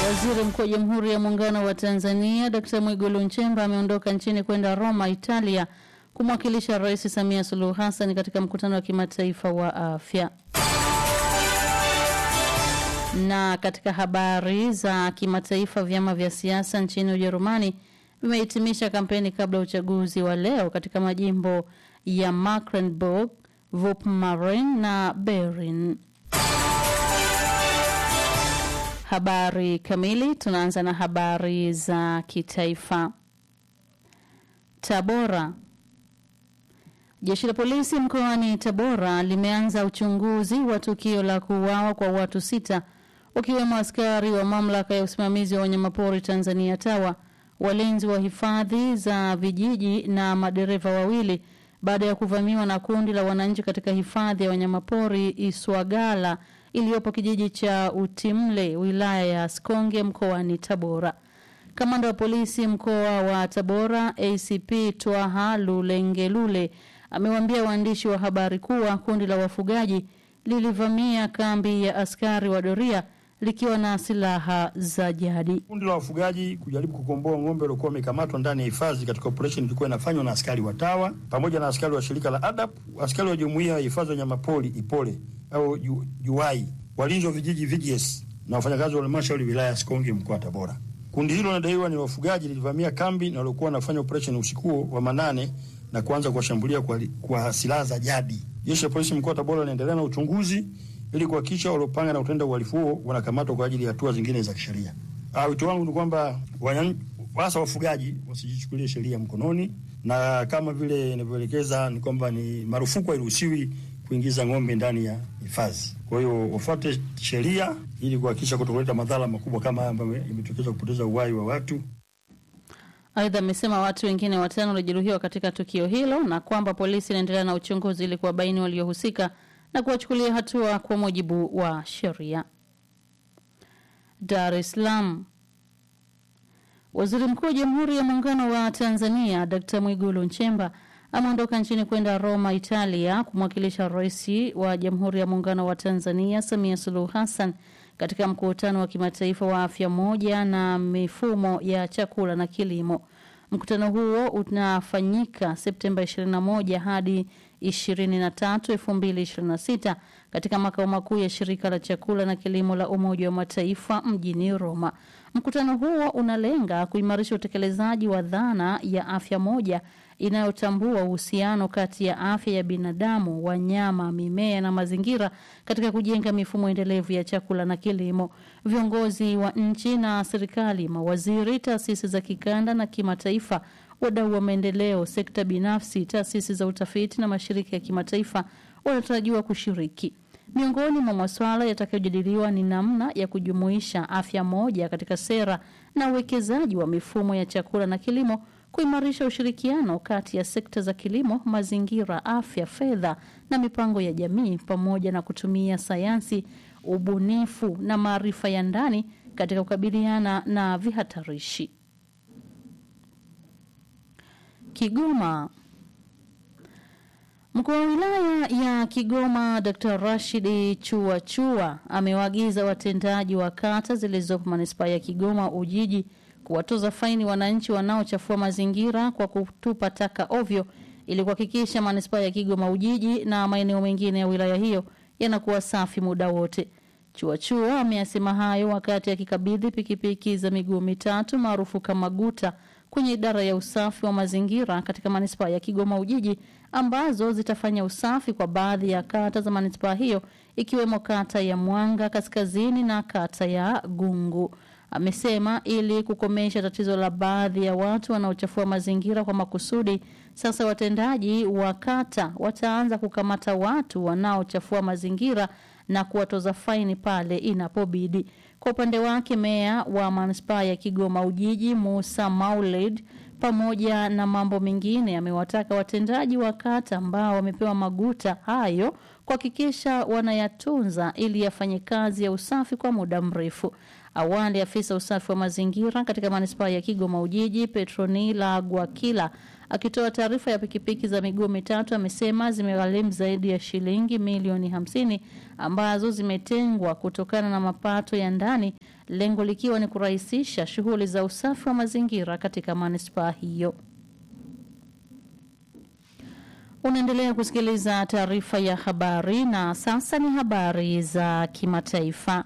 Waziri Mkuu wa Jamhuri ya Muungano wa Tanzania Dkt. Mwigulu Nchemba ameondoka nchini kwenda Roma, Italia kumwakilisha Rais Samia Suluhu Hassan katika mkutano wa kimataifa wa afya. Na katika habari za kimataifa, vyama vya siasa nchini Ujerumani vimehitimisha kampeni kabla ya uchaguzi wa leo katika majimbo ya Mecklenburg, Vorpommern na Berlin. Habari kamili, tunaanza na habari za kitaifa. Tabora. Jeshi la polisi mkoani Tabora limeanza uchunguzi wa tukio la kuuawa kwa watu sita wakiwemo askari wa mamlaka ya usimamizi wa wanyamapori Tanzania TAWA, walinzi wa hifadhi za vijiji na madereva wawili baada ya kuvamiwa na kundi la wananchi katika hifadhi ya wanyamapori Iswagala iliyopo kijiji cha Utimle wilaya ya Sikonge mkoani Tabora. Kamanda wa polisi mkoa wa Tabora ACP Twaha Lulengelule amewaambia waandishi wa habari kuwa kundi la wafugaji lilivamia kambi ya askari wa doria likiwa na silaha za jadi. Kundi la wafugaji kujaribu kukomboa ng'ombe waliokuwa wamekamatwa ndani ya hifadhi katika operesheni ilikuwa inafanywa na askari wa TAWA pamoja na askari wa shirika la ADAP, askari wa jumuiya ya hifadhi ya wanyamapori Ipole au Juwai, walinzi wa vijiji VGS na wafanyakazi wa halmashauri wilaya ya Sikonge mkoa wa Tabora. Kundi hilo linadaiwa ni wafugaji lilivamia kambi na waliokuwa wanafanya operesheni usiku wa manane na kuanza kuwashambulia kwa, kwa silaha za jadi. Jeshi la polisi mkoa wa Tabora linaendelea na uchunguzi ili kuhakikisha waliopanga na kutenda uhalifu huo wanakamatwa kwa ajili ya hatua zingine za kisheria. Wito wangu ni kwamba hasa wafugaji wasijichukulie sheria mkononi, na kama vile inavyoelekeza ni kwamba ni marufuku, hairuhusiwi kuingiza ng'ombe ndani ya hifadhi. Kwa hiyo wafuate sheria ili kuhakikisha kutokuleta madhara makubwa kama haya ambayo imetokeza kupoteza uhai wa watu. Aidha, amesema watu wengine watano walijeruhiwa katika tukio hilo na kwamba polisi inaendelea na uchunguzi ili kuwabaini waliohusika na kuwachukulia hatua kwa mujibu wa sheria. Dar es Salaam. Waziri Mkuu wa Jamhuri ya Muungano wa Tanzania Dkt. Mwigulu Nchemba ameondoka nchini kwenda Roma, Italia kumwakilisha Rais wa Jamhuri ya Muungano wa Tanzania Samia Suluhu Hassan katika mkutano wa kimataifa wa afya moja na mifumo ya chakula na kilimo. Mkutano huo unafanyika Septemba 21 hadi 23, 2026 katika makao makuu ya shirika la chakula na kilimo la Umoja wa Mataifa mjini Roma. Mkutano huo unalenga kuimarisha utekelezaji wa dhana ya afya moja inayotambua uhusiano kati ya afya ya binadamu, wanyama, mimea na mazingira katika kujenga mifumo endelevu ya chakula na kilimo. Viongozi wa nchi na serikali, mawaziri, taasisi za kikanda na kimataifa, wadau wa maendeleo, sekta binafsi, taasisi za utafiti na mashirika ya kimataifa wanatarajiwa kushiriki. Miongoni mwa masuala yatakayojadiliwa ni namna ya kujumuisha afya moja katika sera na uwekezaji wa mifumo ya chakula na kilimo kuimarisha ushirikiano kati ya sekta za kilimo, mazingira, afya, fedha na mipango ya jamii, pamoja na kutumia sayansi, ubunifu na maarifa ya ndani katika kukabiliana na vihatarishi. Kigoma. Mkuu wa wilaya ya Kigoma Dr. Rashid Chua Chua amewaagiza watendaji wa kata zilizopo manispaa ya Kigoma Ujiji kuwatoza faini wananchi wanaochafua mazingira kwa kutupa taka ovyo ili kuhakikisha manispaa ya Kigoma Ujiji na maeneo mengine ya wilaya hiyo yanakuwa safi muda wote. Chuachua ameyasema hayo wakati akikabidhi pikipiki za miguu mitatu maarufu kama guta kwenye idara ya usafi wa mazingira katika manispaa ya Kigoma Ujiji ambazo zitafanya usafi kwa baadhi ya kata za manispaa hiyo ikiwemo kata ya Mwanga Kaskazini na kata ya Gungu. Amesema ili kukomesha tatizo la baadhi ya watu wanaochafua mazingira kwa makusudi, sasa watendaji wa kata wataanza kukamata watu wanaochafua mazingira na kuwatoza faini pale inapobidi. Kwa upande wake, meya wa manispaa ya Kigoma Ujiji Musa Maulid pamoja na mambo mengine amewataka watendaji wa kata ambao wamepewa maguta hayo kuhakikisha wanayatunza ili yafanye kazi ya usafi kwa muda mrefu. Awali, afisa usafi wa mazingira katika manispaa ya Kigoma Ujiji, Petronila Gwakila, akitoa taarifa ya pikipiki za miguu mitatu, amesema zimegharimu zaidi ya shilingi milioni hamsini ambazo zimetengwa kutokana na mapato ya ndani, lengo likiwa ni kurahisisha shughuli za usafi wa mazingira katika manispaa hiyo. Unaendelea kusikiliza taarifa ya habari na sasa ni habari za kimataifa.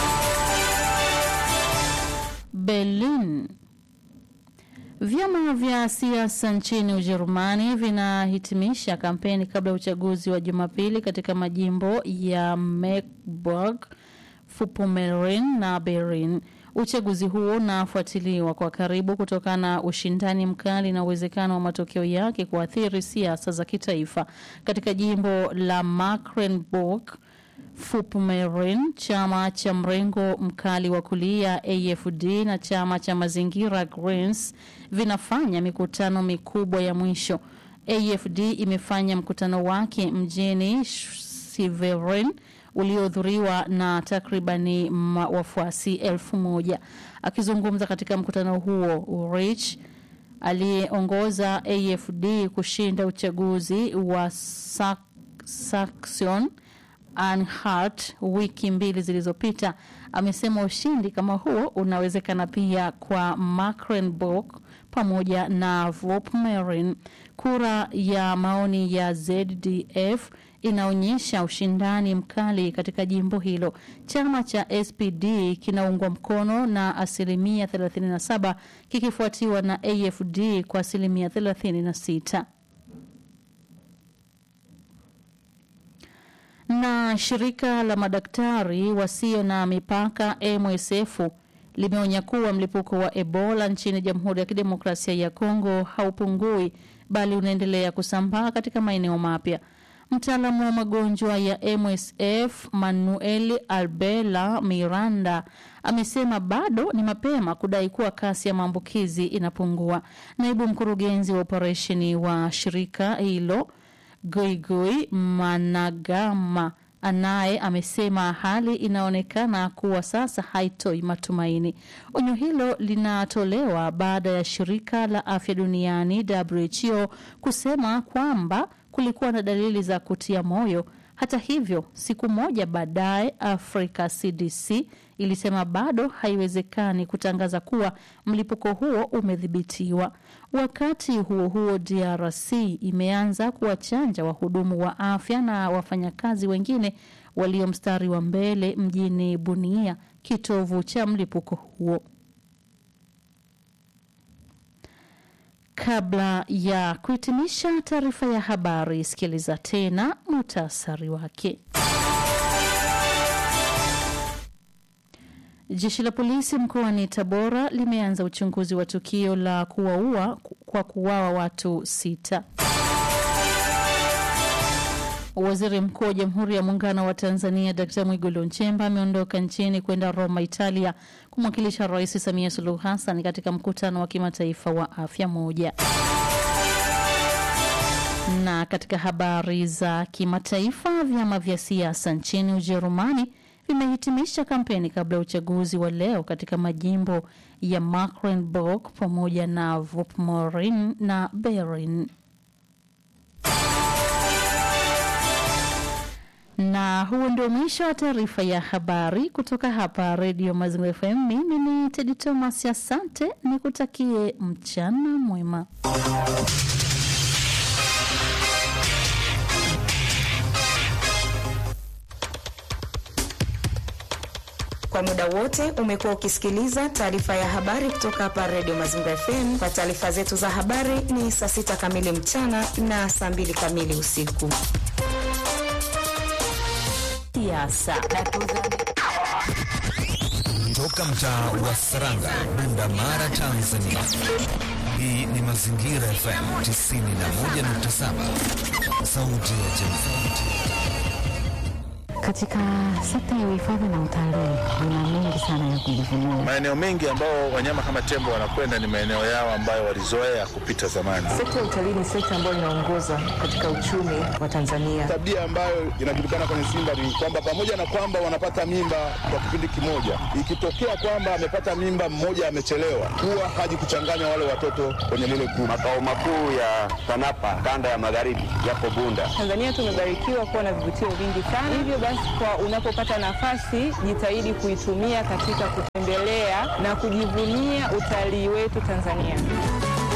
Berlin. Vyama vya siasa nchini Ujerumani vinahitimisha kampeni kabla ya uchaguzi wa Jumapili katika majimbo ya Mecklenburg, Vorpommern na Berlin. Uchaguzi huo unafuatiliwa kwa karibu kutokana na ushindani mkali na uwezekano wa matokeo yake kuathiri siasa za kitaifa. Katika jimbo la Mecklenburg Vorpommern, chama cha mrengo mkali wa kulia AFD na chama cha mazingira Greens vinafanya mikutano mikubwa ya mwisho. AFD imefanya mkutano wake mjini Siveren uliohudhuriwa na takribani wafuasi elfu moja. Akizungumza katika mkutano huo, Ulrich aliyeongoza AFD kushinda uchaguzi wa Saxon Anhalt wiki mbili zilizopita amesema ushindi kama huo unawezekana pia kwa Mecklenburg pamoja na Vorpommern. Kura ya maoni ya ZDF inaonyesha ushindani mkali katika jimbo hilo. Chama cha SPD kinaungwa mkono na asilimia 37 kikifuatiwa na AFD kwa asilimia 36. na shirika la madaktari wasio na mipaka MSF limeonya kuwa mlipuko wa Ebola nchini Jamhuri ya Kidemokrasia ya Kongo haupungui bali unaendelea kusambaa katika maeneo mapya. Mtaalamu wa magonjwa ya MSF Manuel Albela Miranda amesema bado ni mapema kudai kuwa kasi ya maambukizi inapungua. Naibu mkurugenzi wa operesheni wa shirika hilo Goigoi Managama anaye amesema hali inaonekana kuwa sasa haitoi matumaini. Onyo hilo linatolewa baada ya shirika la afya duniani WHO kusema kwamba kulikuwa na dalili za kutia moyo. Hata hivyo, siku moja baadaye, Africa CDC ilisema bado haiwezekani kutangaza kuwa mlipuko huo umedhibitiwa. Wakati huo huo, DRC imeanza kuwachanja wahudumu wa afya na wafanyakazi wengine walio mstari wa mbele mjini Bunia, kitovu cha mlipuko huo. Kabla ya kuhitimisha taarifa ya habari, sikiliza tena muhtasari wake. Jeshi la polisi mkoani Tabora limeanza uchunguzi wa tukio la kuwaua kwa kuuawa watu sita. Waziri Mkuu wa Jamhuri ya Muungano wa Tanzania Dkt. Mwigulu Nchemba ameondoka nchini kwenda Roma, Italia, kumwakilisha Rais Samia Suluhu Hassan katika mkutano wa kimataifa wa afya moja. Na katika habari za kimataifa, vyama vya siasa nchini Ujerumani vimehitimisha kampeni kabla ya uchaguzi wa leo katika majimbo ya Mecklenburg pamoja na Vorpommern na Berlin. Na huo ndio mwisho wa taarifa ya habari kutoka hapa Redio Mazingira FM. Mimi ni Tedi Thomas, asante, nikutakie mchana mwema. Kwa muda wote umekuwa ukisikiliza taarifa ya habari kutoka hapa Redio Mazingira FM. Kwa taarifa zetu za habari ni saa sita kamili mchana na saa mbili kamili usiku. Siasa Toka mtaa wa Saranga, Bunda Mara, Tanzania. Hii ni Mazingira FM 91.7, sauti ya jamii. Katika sekta ya uhifadhi na utalii kuna mengi sana ya kujivunia. Maeneo mengi ambao wanyama kama tembo wanakwenda ni maeneo yao ambayo walizoea kupita zamani. Sekta ya utalii ni sekta ambayo inaongoza katika uchumi wa Tanzania. Tabia ambayo inajulikana kwenye Simba ni kwamba pamoja na kwamba wanapata mimba kwa kipindi kimoja, ikitokea kwamba amepata mimba mmoja amechelewa, huwa haji kuchanganya wale watoto kwenye lile kundi. Makao makuu ya TANAPA kanda ya magharibi yapo Bunda. Tanzania tumebarikiwa kuwa na vivutio vingi sana, hivyo basi kwa unapopata nafasi jitahidi kuitumia katika kutembelea na kujivunia utalii wetu Tanzania.